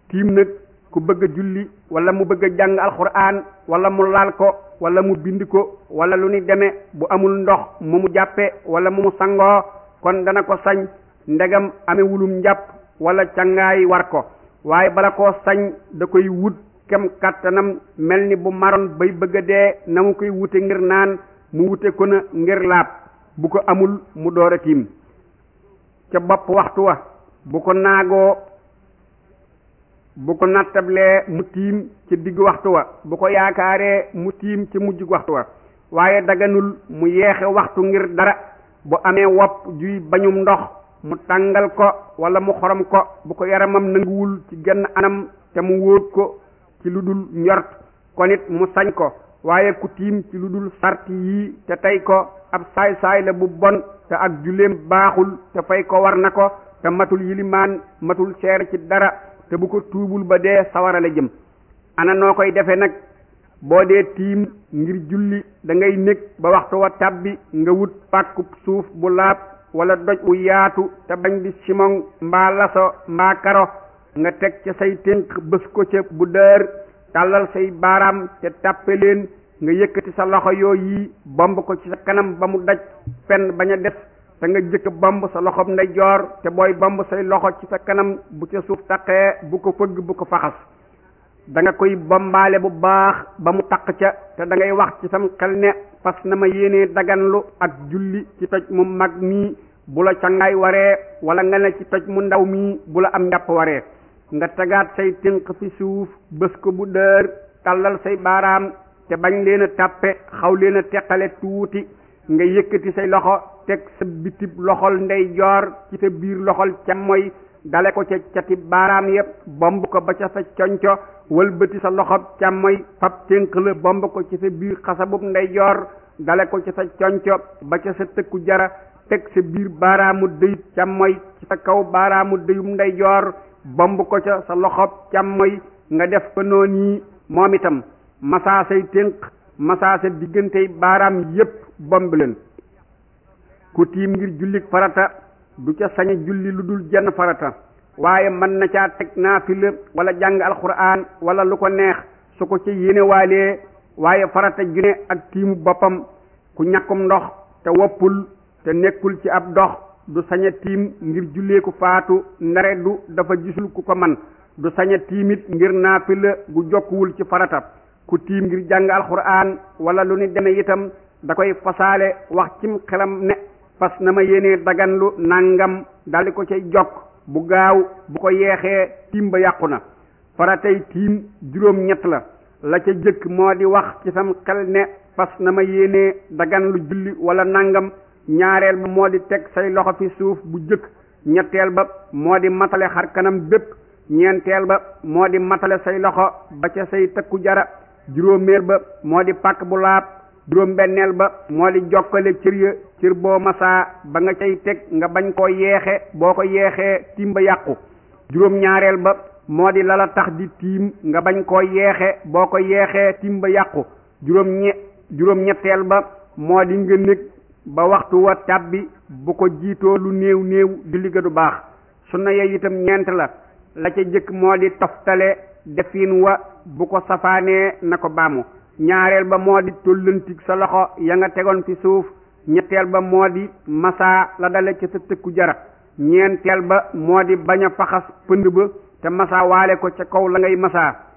tiim nag ku bëgg a julli wala mu bëgg a jàng alxuraan wala mu laal ko wala mu bind ko wala lu ni demee bu amul ndox mu mu jàppe wala mu mu sangoo kon dana ko sañ ndegam amewulum njàpp wala cangaay war ko waaye bala koo sañ da koy wut kem kàttanam mel ni bu maroon bay bëgg a dee na mu koy wute ngir naan mu wute ko na ngir laab bu ko amul mu door a tiim ca bopp waxtu wa bu ko naagoo bu ko nattablee mu tiim ci digg waxtu wa bu ko yaakaaree mu tiim ci mujj waxtu wa waaye daganul mu yeexe waxtu ngir dara bu amee wopp juy bañum ndox mu tàngal ko wala mu xorom ko bu ko yaramam nanguwul ci genn anam te mu wóot ko ci lu dul njort kon it mu sañ ko waaye ku tiim ci lu dul sart yii te tey ko ab saay-saay la bu bon te ak julleem baaxul te fay ko war na ko te matul yilimaan matul seer ci dara te bu ko tuubul ba dee sawara la jëm ana noo koy defe nag boo dee tiim ngir julli da ngay nekk ba waxtu wa tàbbi nga wut pàkkub suuf bu laab wala doj wu yaatu te bañ di simon mbaa laso mbaa karo nga teg ca say tënk bës ko ca bu dër tàllal say baaraam te tàppe leen nga yëkkati sa loxo yooyu bomb ko ci sa kanam ba mu daj fenn bañ a des te nga jëkk bomb sa loxob ndeyjoor te booy bomb say loxo ci sa kanam bu ca suuf taqee bu ko fëgg bu ko faxas da nga koy bombaale bu baax ba mu taq ca te da ngay wax ci sam xel ne fas na ma yéenee daganlu ak julli ci toj mu mag mii bu la cangaay waree wala nga ne ci toj mu ndaw mii bu la am njàpp waree nga tegaat say tënk fi suuf bës ko bu dër tàllal say baaraam te bañ leen a tàppe xaw leen a teqale tuuti nga yëkkati say loxo teg sa bitib loxol ndeyjoor ci sa biir loxol càmmoy dale ko ca cati baaraam yépp bomb ko ba ca sa conco wëlbati sa loxob càmmoy fab tënk la bomb ko ci sa biir xasabub ndeyjoor dale ko ci sa conco ba ca sa tëkku jara teg sa biir baaraamu dëyub càmmoy ci sa kaw baaraamu dëyub ndeyjoor bomb ko ca sa loxob càmmoy nga def ko noonu yi moom itam masaa say tënk masaa sa diggantey baaraam yépp bomb leen ku tiim ngir jullik farata du ca sañ a julli lu dul jenn farata waaye mën na caa teg naafila wala jàng alxuraan wala lu ko neex su ko ca yéene waalee waaye farata june ak tiimu boppam ku ñàkkum ndox te woppul te nekkul ci ab dox du sañ a tiim ngir jullee ku faatu ndare du dafa gisul ku ko man du sañ a tiimit ngir naafila gu jokkuwul ci farata ku tiim ngir jàng alxuraan wala lu ni deme itam da koy fasaale wax cim xelam ne fas na ma yéenee daganlu nangam daldi ko cay jokk bu gaaw bu ko yeexee tiim ba yàqu na faratay tiim juróom ñett la la ca jëkk moo di wax ci sam xel ne fas na ma yéenee daganlu julli wala nangam ñaareel ba moo di teg say loxo fi suuf bu jëkk ñetteel ba moo di matale xar kanam bépp ñeenteel ba moo di matale say loxo ba ca say tëkku jara juróomeel ba moo di pàkk bu laab juróom benneel ba moo di jokkale cër ya cër boo masaa ba nga cay teg nga bañ koo yeexe boo ko yeexee tiim ba yàqu juróom ñaareel ba moo di lala tax di tiim nga bañ koo yeexe boo ko yeexee tiim ba yàqu juróom ñe juróom ñetteel ba moo di nga nekk ba waxtu wa tàbbi bu ko jiitoo lu néew néew di ligga du baax sunna ya itam ñeent la la ca jëkk moo di toftale defin wa bu ko safaanee na ko baamu ñaareel ba moo di tollantig sa loxo ya nga tegoon fi suuf ñetteel ba moo di masaa la dale ci sa tëkku jara ñeenteel ba moo di bañ a faxas pënd ba te masaa waale ko ca kaw la ngay masaa